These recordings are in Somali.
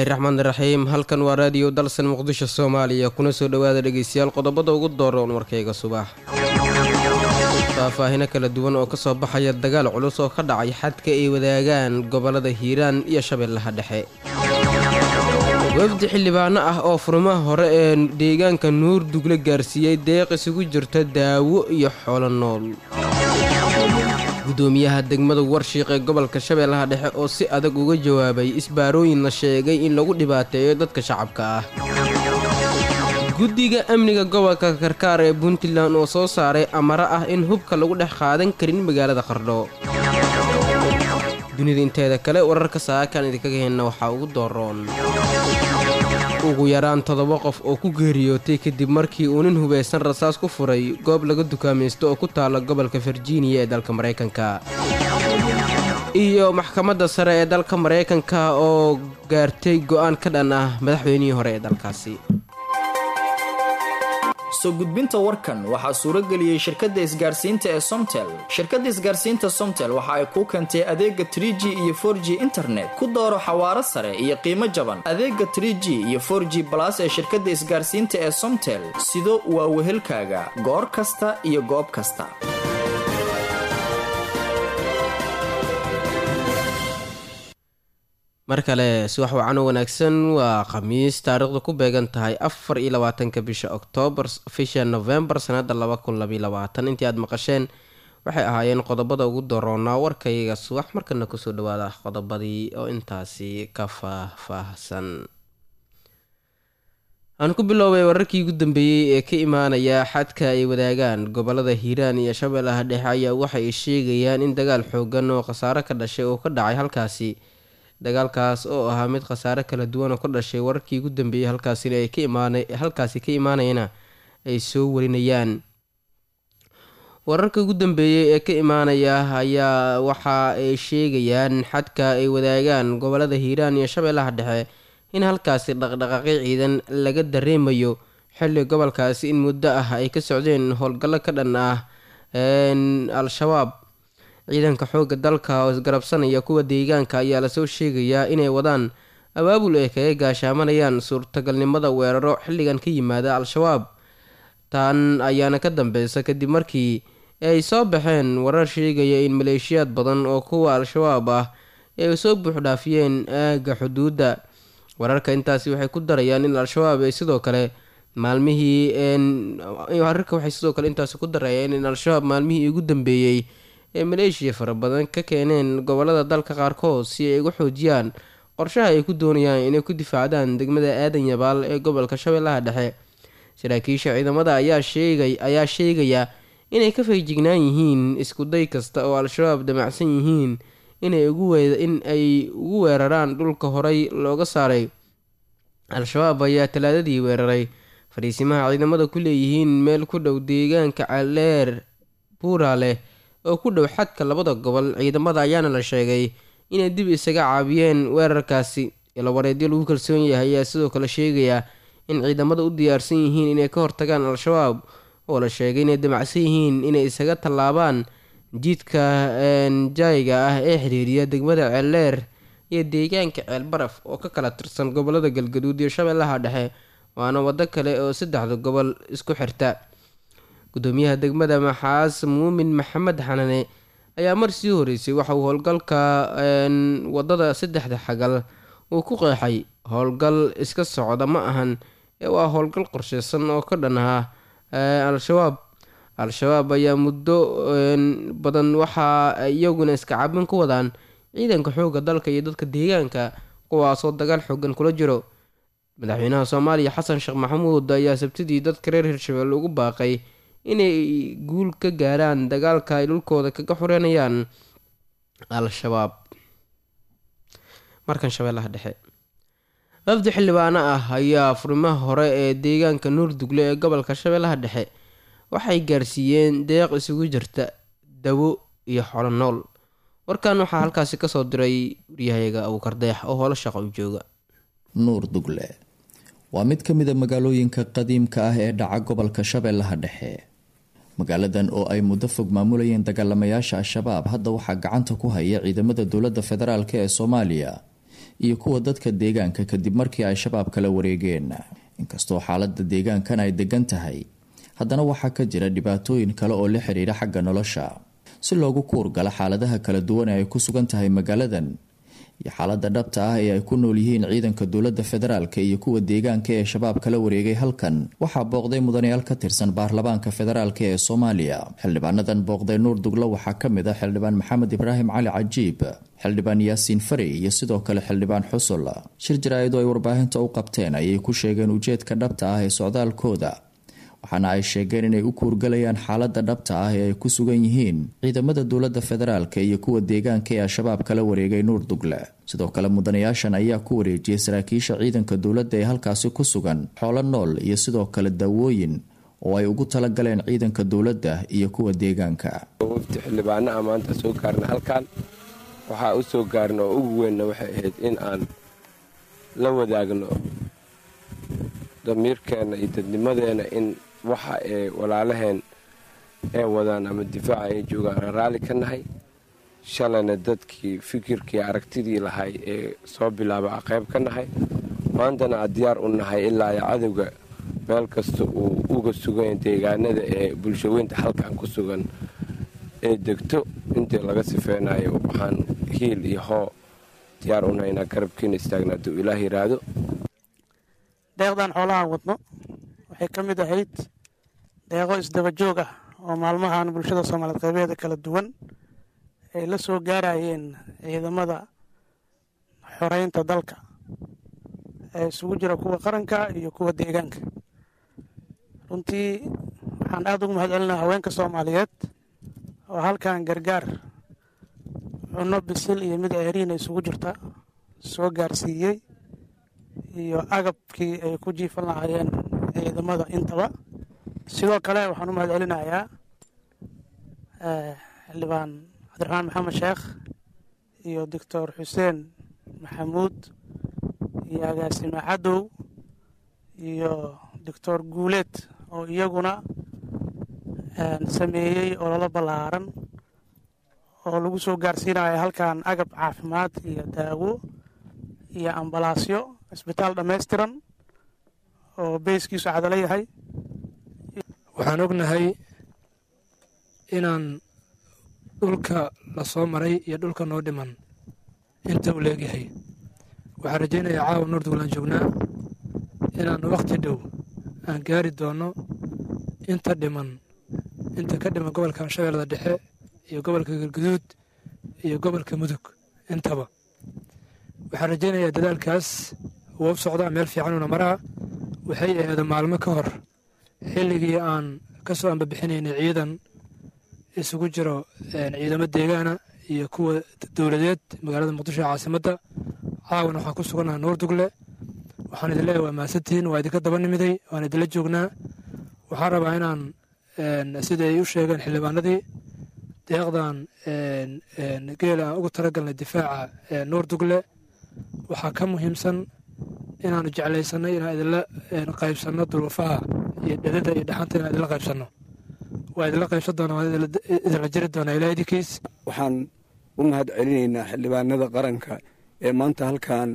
raxmaan raxiim halkan waa raadiyo dalsan muqdisho soomaaliya kuna soo dhowaada dhegeystayaal qodobada ugu dooroon warkayga subax faahfaahino kala duwan oo kasoo baxaya dagaal culus oo ka dhacay xadka ay wadaagaan gobolada hiiraan iyo shabeellaha dhexe wafdi xildhibaano ah oo furmaha hore ee deegaanka nuur dugle gaarsiiyey deeq isugu jirta daawo iyo xoolo nool gudoomiyaha degmada warshiiq ee gobolka shabeellaha dhexe oo si adag uga jawaabay isbaarooyin la sheegay in lagu dhibaateeyo dadka shacabka ah guddiga amniga gobolka karkaar ee puntland oo soo saaray amaro ah in hubka lagu dhex qaadan karin magaalada qardho dunida inteeda kale wararka saakaan idinkaga henna waxaa ugu dooroon ugu yaraan toddoba qof oo ku geeriyootay kadib markii uu nin hubaysan rasaas ku furay goob laga dukaamaysto oo ku taala gobolka virginiya ee dalka maraykanka iyo maxkamadda sare ee dalka maraykanka oo gaartay go'aan ka dhan ah madaxweynihii hore ee dalkaasi soo gudbinta warkan waxaa suurageliyey shirkadda isgaarsiinta ee somtel shirkadda isgaarsiinta somtel waxa ay kuu keentay adeega tr g iyo for g internet ku dooro xawaaro sare iyo qiimo jaban adeega tr g iyo for g balas ee shirkadda isgaarsiinta ee somtel sido waa wehelkaaga goor kasta iyo goob kasta mar kale subax wacan oo wanaagsan waa khamiis taariikhdu ku beegan tahay afar iyo labaatanka bisha oktoobar bisha novembar sanada laba kun labaiy labaatan intii aad maqasheen waxay ahaayeen qodobada ugu doroonaa warkayga subax markana kusoo dhawaada qodobadii oo intaasi ka faah-faahsan aan ku biloobay wararkii ugu dambeeyey ee ka imaanaya xadka ay wadaagaan gobolada hiiraan iyo shabeellaha dhexe ayaa waxay sheegayaan in dagaal xoogan oo khasaare ka dhashay oo ka dhacay halkaasi dagaalkaas oo ahaa mid khasaare kala duwan oo ka dhashay wararkii ugu dambeeyey halkaasina ay ka imaana halkaasi ka imaanayana ay soo warinayaan wararka ugu dambeeyey ee ka imaanaya ayaa waxa ay sheegayaan xadka ay wadaagaan gobolada hiiraan iyo shabeellaha dhexe in halkaasi dhaqdhaqaaqyo ciidan laga dareemayo xilli gobolkaasi in muddo ah ay ka socdeen howlgallo ka dhan ah al-shabaab ciidanka xoogga dalka oo isgarabsanaya kuwa deegaanka ayaa lasoo sheegayaa inay wadaan abaabul ay kaga gaashaamanayaan suurtagalnimada weeraro xilligan ka yimaada al-shabaab tan ayaana ka dambeysa kadib markii ay soo baxeen warar sheegaya in maleeshiyaad badan oo kuwa al-shabaab ah ay soo buuxdhaafiyeen aagga xuduudda wararka intaasi waxay ku darayaan in al-shabaab ay sidoo kale maalmihii wararka waxay sidoo kale intaasi ku darayaan in al-shabaab maalmihii ugu dambeeyey ee maleeshiya fara badan ka keeneen gobolada dalka qaarkood si ay uga xoojiyaan qorshaha ay ku doonayaan inay ku difaacdaan degmada aadan yabaal ee gobolka shabeellaha dhexe saraakiisha ciidamada ayaa sheegay ayaa sheegaya inay ka feejignaan yihiin iskuday kasta oo al-shabaab damacsan yihiin inay in ay ugu weeraraan dhulka horay looga saaray al-shabaab ayaa talaadadii weeraray fadhiisimaha ciidamada ku leeyihiin meel ku dhow deegaanka caleer buura leh oo ku dhow xadka labada gobol ciidamada ayaana la sheegay inay dib isaga caabiyeen weerarkaasi ilawareedyo lagu kalsoon yahay ayaa sidoo kale sheegaya in ciidamada u diyaarsan yihiin inay ka hortagaan al-shabaab oo la sheegay inay damacsan yihiin inay isaga tallaabaan jiidka jaayiga ah ee xiriiriya degmada ceelleer iyo deegaanka ceelbaraf oo ka kala tirsan gobolada galgaduud iyo shabeellaha dhexe waana waddo kale oo saddexda gobol isku xirta gudoomiyaha degmada maxaas muumin maxamed xanane ayaa mar sii horeysay waxa uu howlgalka wadada saddexda xagal uu ku qeexay howlgal iska socda ma ahan ee waa howlgal qorsheysan oo ka dhan ah al-shabaab al-shabaab ayaa muddo badan waxaa iyaguna iska cabin ku wadaan ciidanka xoogga dalka iyo dadka deegaanka kuwaasoo dagaal xoogan kula jiro madaxweynaha soomaaliya xasan sheekh maxamuud ayaa sabtidii dadka reer hirshabelle ugu baaqay inay guul ka gaaraan dagaalka ay dhulkooda kaga xoreynayaan al-shabaab markan shabeellaha dhexe wafdi xildhibaano ah ayaa furimaha hore ee deegaanka nuurdugle ee gobolka shabeellaha dhexe waxay gaarsiiyeen deeq isugu jirta dawo iyo xolo nool warkan waxaa halkaasi kasoo diray waryahayaga abuukardeex oo holo shaqo u jooga nuur dugle waa mid ka mid a magaalooyinka qadiimka ah ee dhaca gobolka shabeellaha dhexe magaaladan oo ay muddo fog maamulayeen dagaalamayaasha al-shabaab hadda waxaa gacanta ku haya ciidamada dowladda federaalk ee soomaaliya iyo kuwa dadka deegaanka kadib markii ay shabaab kala wareegeen inkastoo xaalada deegaankan ay degan tahay haddana waxaa ka jira dhibaatooyin kale oo la xiriira xagga nolosha si loogu kuurgala xaaladaha kala duwan ee ay ku sugan tahay magaaladan iyo xaalada dhabta ah ee ay ku nool yihiin ciidanka dowlada federaalk iyo kuwa deegaanka ee shabaab kala wareegay halkan waxaa booqday mudanayaal ka tirsan baarlamaanka federaalk ee soomaaliya xildhibaanadan booqday nuur duglo waxaa kamid ah xildhibaan maxamed ibraahim cali cajiib xildhibaan yaasiin fari iyo sidoo kale xildhibaan xusul shir jaraa-idu ay warbaahinta u qabteen ayay ku sheegeen ujeedka dhabta ah ee socdaalkooda waxaana ay sheegeen inay u kuurgalayaan xaalada dhabta ah ee ay ku sugan yihiin ciidamada dowlada federaalk iyo kuwa deegaanka ee al-shabaab kala wareegay nuur dugle sidoo kale mudanayaashan ayaa ku wareejiyay saraakiisha ciidanka dowladda ee halkaasi ku sugan xoolo nool iyo sidoo kale daawooyin oo ay ugu talagaleen ciidanka dowladda iyo kuwa deegaanka wafti xildhibaana a maanta soo gaarna halkan waxaa u soo gaarin oo ugu weynna waxay ahayd in aan la wadaagno damiirkeenna iyo dadnimadeena in waxa ee walaalaheen ee wadaan ama difaaca ay joogaan aan raalli ka nahay shalayna dadkii fikirkii aragtidii lahay ee soo bilaaba a qayb ka nahay maantana aad diyaar u nahay ilaa ay cadowga meel kasta uu uga sugan deegaanada ee bulshaweynta halkan ku sugan ee degto intii laga sifeynayo waxaan hiil iyo hoo diyaar u nahay inaan garabkiina istaagna hadduu ilaah yiraahdo deeqdan xoolahaan wadno waxay ka mid ahayd deeqo isdaba joog ah oo maalmahan bulshada soomaaliyeed qaybeeda kala duwan ay la soo gaarayeen ciidamada xoreynta dalka ee isugu jira kuwa qaranka iyo kuwa deegaanka runtii waxaan aada ugu mahad celinaa haweenka soomaaliyeed oo halkan gargaar cunno bisil iyo mid ceeriina isugu jirta soo gaarsiiyey iyo agabkii ay ku jiifan lahaayeen ciidamada intaba sidoo kale waxaan u mahad celinayaa xildhibaan cabdiraxmaan maxamed sheekh iyo doctor xuseen maxamuud iyo agaasime cadow iyo doctor guuleed oo iyaguna sameeyey ololo ballaaran oo lagu soo gaarsiinayo halkan agab caafimaad iyo daawo iyo ambalaasyo isbitaal dhammaystiran oo beyskiisu cadalo yahay waxaan ognahay inaan dhulka la soo maray iyo dhulka noo dhiman inta uu leegyahay waxaan rajaynayaa caawa nuurduglaan joognaa inaan wakhti dhow aan gaari doonno inta dhiman inta ka dhiman gobolka shabeellada dhexe iyo gobolka galguduud iyo gobolka mudug intaba waxaan rajaynayaa dadaalkaas waa u socdaa meel fiicanuuna maraa waxay aheeda maalmo ka hor xilligii aan ka soo ambabixinaynay ciidan isugu jiro ciidamo deegaana iyo kuwa dowladeed magaalada muqdisho ee caasimadda caawana waxaan ku sugannaha nuur dugle waxaan idin leeyahay waa mahadsantihiin waa idinka daba nimiday waan idinla joognaa waxaan rabaa inaan sida ay u sheegeen xildhibaanadii deeqdan geela aan ugu talagalnay difaaca nuur dugle waxaa ka muhiimsan inaanu jeclaysanay inaan idinla qaybsanno duruufaha iyo dhedada iyo dhaxanta inaan idinla qaybsanno waa idinla qaybsan doona waan idinla jiri doonaa ilaa idinkiis waxaan u mahad celinaynaa xildhibaanada qaranka ee maanta halkan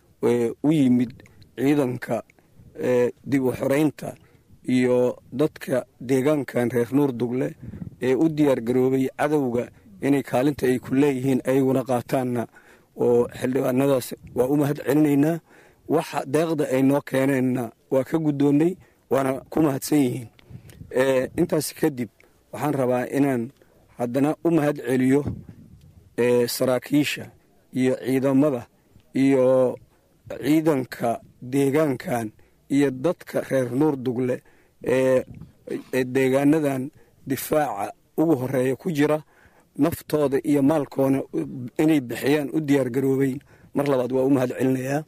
u yimid ciidanka dib u xoreynta iyo dadka deegaankan reer nuur dugle ee u diyaar garoobay cadowga inay kaalinta ay ku leeyihiin ayaguna qaataanna oo xildhibaanadaas waa u mahad celinaynaa waxa deeqda ay noo keeneenna waa ka guddoonnay waana ku mahadsan yihiin intaas kadib waxaan rabaa inaan haddana u mahad celiyo saraakiisha iyo ciidamada iyo ciidanka deegaankan iyo dadka reer nuur dugle ee deegaanadan difaaca ugu horeeya ku jira naftooda iyo maalkoona inay bixiyaan u diyaar garoobay mar labaad waa u mahad celinayaa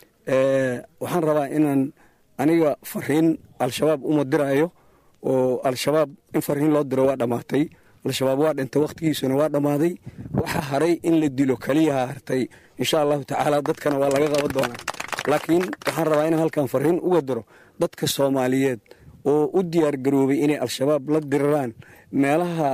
waxaan rabaa inaan aniga fariin al-shabaab uma diraayo oo al-shabaab in fariin loo diro waa dhammaatay al-shabaab waa dhintay wakhtigiisuna waa dhammaaday waxa haray in la dilo keliyaha hartay insha allahu tacaala dadkana waa laga qaban doonaa laakiin waxaan rabaa inaan halkan fariin uga diro dadka soomaaliyeed oo u diyaar garoobay inay al-shabaab la diriraan meelaha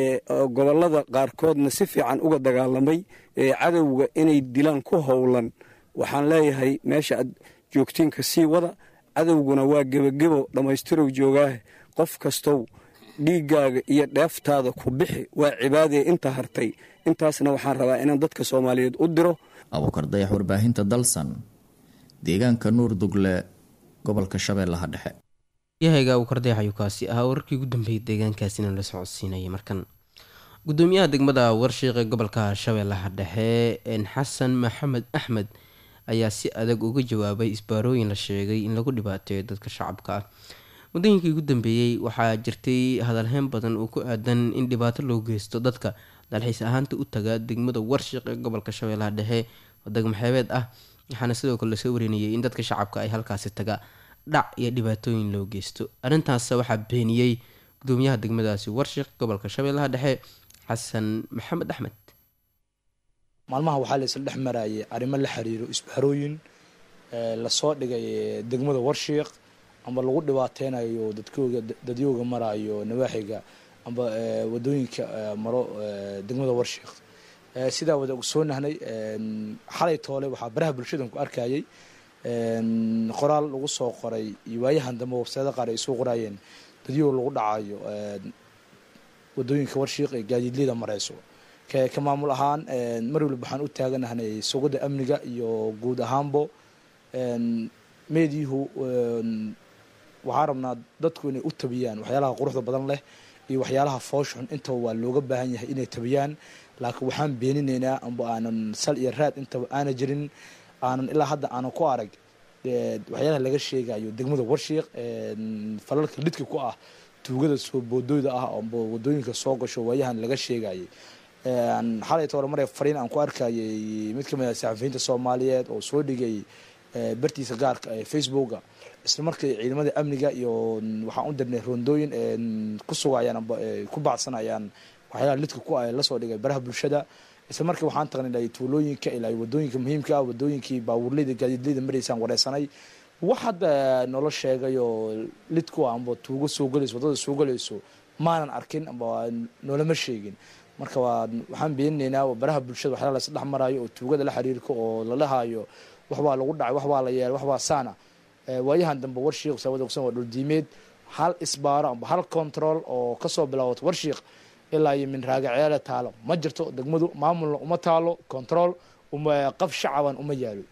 gobolada qaarkoodna si fiican uga dagaalamay cadowga inay dilaan ku howlan waxaan leeyahay meesha aad joogtiinka sii wada cadowguna waa gebagebo dhammaystirow joogaahe qof kastow dhiiggaaga iyo dheeftaada ku bixi waa cibaadee inta hartay intaasna waxaan rabaa inaan dadka soomaaliyeed u diro abuukar dayax warbaahinta dalsan deegaanka nuur dugle gobolka shabeellaha dhexe yahayga uu kardeex ayuu kaasi ahaa wararkii ugu dambeeyay deegaankaasina la socodsiinayay markan gudoomiyaha degmada warshiiq ee gobolka shabeellaha dhexe xasan maxamed axmed ayaa si adag uga jawaabay isbaarooyin la sheegay in lagu dhibaateeyo dadka shacabka ah muddooyinkii ugu dambeeyey waxaa jirtay hadalheyn badan oo ku aadan in dhibaato loo geysto dadka dalxiis ahaanta u taga degmada warshiiq ee gobolka shabeellaha dhexe oo degmaxeebeed ah waxaana sidoo kale lasoo warinayay in dadka shacabka ay halkaasi taga dhac iyo dhibaatooyin loo geysto arrintaas waxaa beeniyey gudoomiyaha degmadaasi warshiiq gobolka shabeellaha dhexe xasan maxamed axmed maalmaha waxaa la isla dhex marayay arrimo la xiriiro isbaarooyin lasoo dhigay degmada warshiiq amba lagu dhibaateynayo dadkooga dadyooga marayo nawaaxiga amba wadooyinka maro degmada warshiiq sidaa wada ogsoonahnay xalay toole waxaa baraha bulshadan ku arkayay qoraal lagu soo qoray iyo waayahan dambe websayada qaar ay soo qoraayeen dadyoog lagu dhacayo wadooyinka warshiiq ee gaadiidleyda mareyso ka maamul ahaan mar waliba waxaan u taaganahnay sugada amniga iyo guud ahaanbo meediyuhu waxaan rabnaa dadku inay u tabiyaan waxyaalaha quruxda badan leh iyo waxyaalaha foosxun intaba waa looga baahan yahay inay tabiyaan laakiin waxaan beeninaynaa amba aanan sal iyo raad intaba aana jirin aanan ilaa hadda aanan ku arag waxyaalaha laga sheegayo degmada warshiiq falalka lidka ku ah tuugada soo boodooyda ah amba wadooyinka soo gasho waayahan laga sheegayay xalay toole maray fariin aan ku arkayay mid kamid ah saxafiyiinta soomaaliyeed oo soo dhigay bartiisa gaarka ee facebooka isla markii ciidamada amniga iyo waxaan u dirnay rondooyin ku sugayaan amba ku baacsanayaan waxyaalaha lidka ku ah lasoo dhigay baraha bulshada isla markii waxaan tagnay ilaa tuulooyinka ilaa wadooyinka muhiimka ah wadooyinkii baabuurleyda gaadiidleyda maraysaan wareysanay wax hadda noola sheegayo lidku ah amba tuugo soo galayso wadada soo galayso maanan arkin amba noolama sheegin marka waa waxaan beeninaynaa baraha bulshada waxyaala las dhex marayo oo tuugada la xiriirka oo la dhahayo waxbaa lagu dhacay waxbaa la yeelay waxbaa saana waayahan dambe warshiiq saawad ogsan waa dhuldiimeed hal isbaaro amba hal control oo kasoo bilaawato warshiiq ilaa iyo min raagaceele taalo ma jirto degmadu maamulna uma taalo control qaf shacaban uma yaalo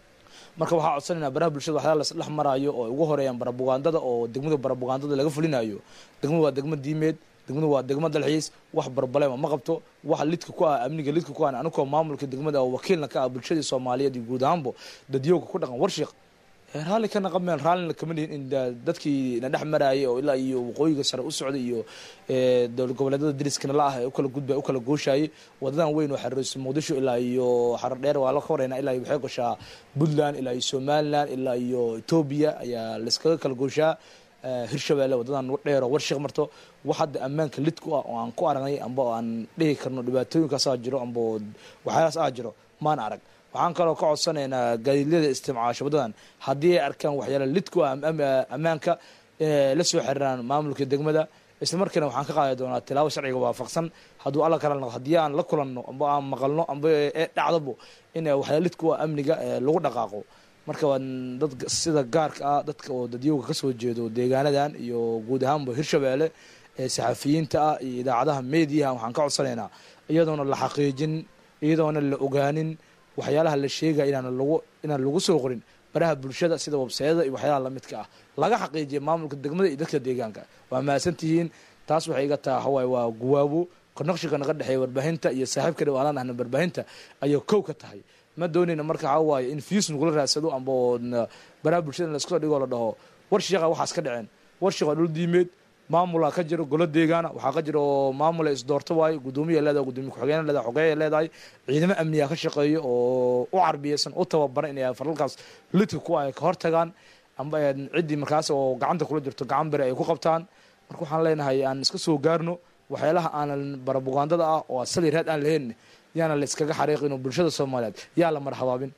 marka waxaa codsanaynaa baraha bulshada waxyaala las dhex maraayo oo ugu horeeyaan barabugaandada oo degmadu barabugaandada laga fulinayo degmadu waa degmo diimeed degmadu waa degmo dalxiis wax barbalema ma qabto wax lidka ku ah amniga lidka ku ah anigoo maamulka degmada oo wakiilna ka ah bulshadii soomaaliyeed iyo guud ahaanbo dadyooga ku dhaqan warshiiq raalli ka naqameen raallina kama lihin in dadkii na dhex maraayay oo ilaa iyo waqooyiga sare u socday iyo dowlad goboleedyada dariskana la ah ee ukala gudbay ukala gooshayay wadadan weyn oo xariirso muqdisho ilaa iyo xarar dheer waa la horeynaa ilaa iyo waxay gashaa puntland ilaa iyo somaliland ilaa iyo etoobiya ayaa layskaga kala gooshaa hirshabeelle wadadan dheer oo warshiiq marto wax hadda ammaanka lid ku ah oo aan ku aragnay amba oo aan dhihi karno dhibaatooyinkaasaa jiro amba waxyaalaas ah jiro maan arag waxaan kaloo ka codsanaynaa gaadiidlada istimcaasho wadadan haddii ay arkaan waxyaala lid ku ah ammaanka la soo xiriiraan maamulka degmada isla markiina waxaan ka qaadi doonaa tilaabo sharciga waafaqsan hadduu alla kala noqo haddii aan la kulanno amba aan maqalno amba ee dhacdabo in waxyaala lid ku ah amniga lagu dhaqaaqo marka waa dad sida gaarka ah dadka oo dadyooga kasoo jeedo deegaanadan iyo guud ahaanba hirshabeelle ee saxafiyiinta ah iyo idaacadaha mediaha waxaan ka codsanaynaa iyadoona la xaqiijin iyadoona la ogaanin waxyaalaha la sheegaya inaan lagu inaan lagu soo qorin baraha bulshada sida websayada iyo waxyaalaha lamidka ah laga xaqiijiya maamulka degmada iyo dadka deegaanka waa mahadsantihiin taas waxay iga taha hawaay waa guwaabo naqshiga naga dhexeeya warbaahinta iyo saaxiibka dhawaalaan ahna warbaahinta ayay kow ka tahay ma doonayna marka waxaa waaye in fiis nagula raadsado amba oo baraha bulshada in laiskusoo dhigoo la dhaho war sheeqa waxaas ka dhaceen war sheeqa dhul diimeed maamulaa ka jiro golo deegaana waxaa ka jira oo maamula isdoorto waaye gudoomiya leedahay gudoomiye ku-xigeen leedahay xogeeya leedahay ciidamo amniga ka shaqeeyo oo u carbiyeysan u tababaran inay faralkaas lidka ku ay ka hortagaan amba ciddii markaas oo gacanta kula jirto gacan bere ay ku qabtaan marka waxaan leenahay aan iska soo gaarno waxyaalaha aanan barabugaandada ah oo asali raad aan lahayn yaana la iskaga xariiqin oo bulshada soomaaliyeed yaa la marhabaabin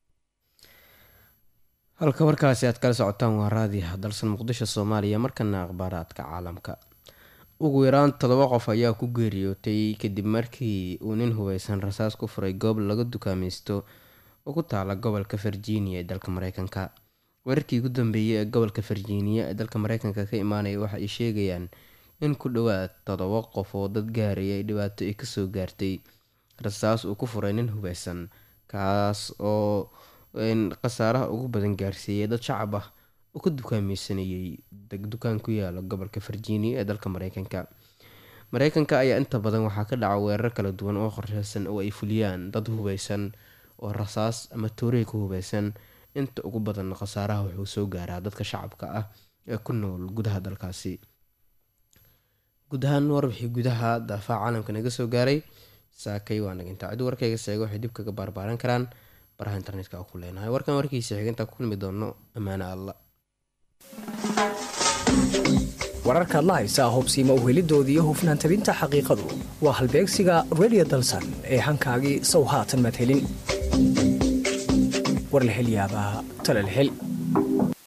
halka warkaasi aad kala socotaan waa raadiha dalsan muqdisho soomaaliya markana akhbaaraadka caalamka ugu yaraan todoba qof ayaa ku geeriyootay kadib markii uu nin hubeysan rasaas ku furay goob laga dukaamaysto oo ku taala gobolka virginia ee dalka mareykanka weerarkii ugu dambeeyey ee gobolka virginia ee dalka mareykanka ka imaanaya waxa ay sheegayaan in ku dhowaad todoba qof oo dad gaaraya ay dhibaato ay kasoo gaartay rasaas uu ku furay nin hubeysan kaas oo khasaaraha ugu badan gaarsiiyey dad shacab ah oo ka dukaameysanayay dukaan ku yaala gobolka virginia ee dalka mareykanka mareykanka ayaa inta badan waxaa ka dhaca weerar kala duwan oo qorsheysan oo ay fuliyaan dad hubeysan oo rasaas ama toorey ku hubeysan inta ugu badan khasaaraha wuxuu soo gaaraa dadka shacabka ah ee ku nool gudaha dalkaasi guud ahaan warbixii gudaha daafaha caalamka naga soo gaaray saakay waa naga intaa cid warkayga seega waxay dib kaga baarbaaran karaan baraha internetka ku leenahay warkan warkiisa xigintaa ku kulmi doono ammaane alla wararkaad la haysaa hubsiima uhelidooda iyo hufnaan tabinta xaqiiqadu waa halbeegsiga redio dalsan ee hankaagii sow haatan madhelin war la hel yaabaa tala la hel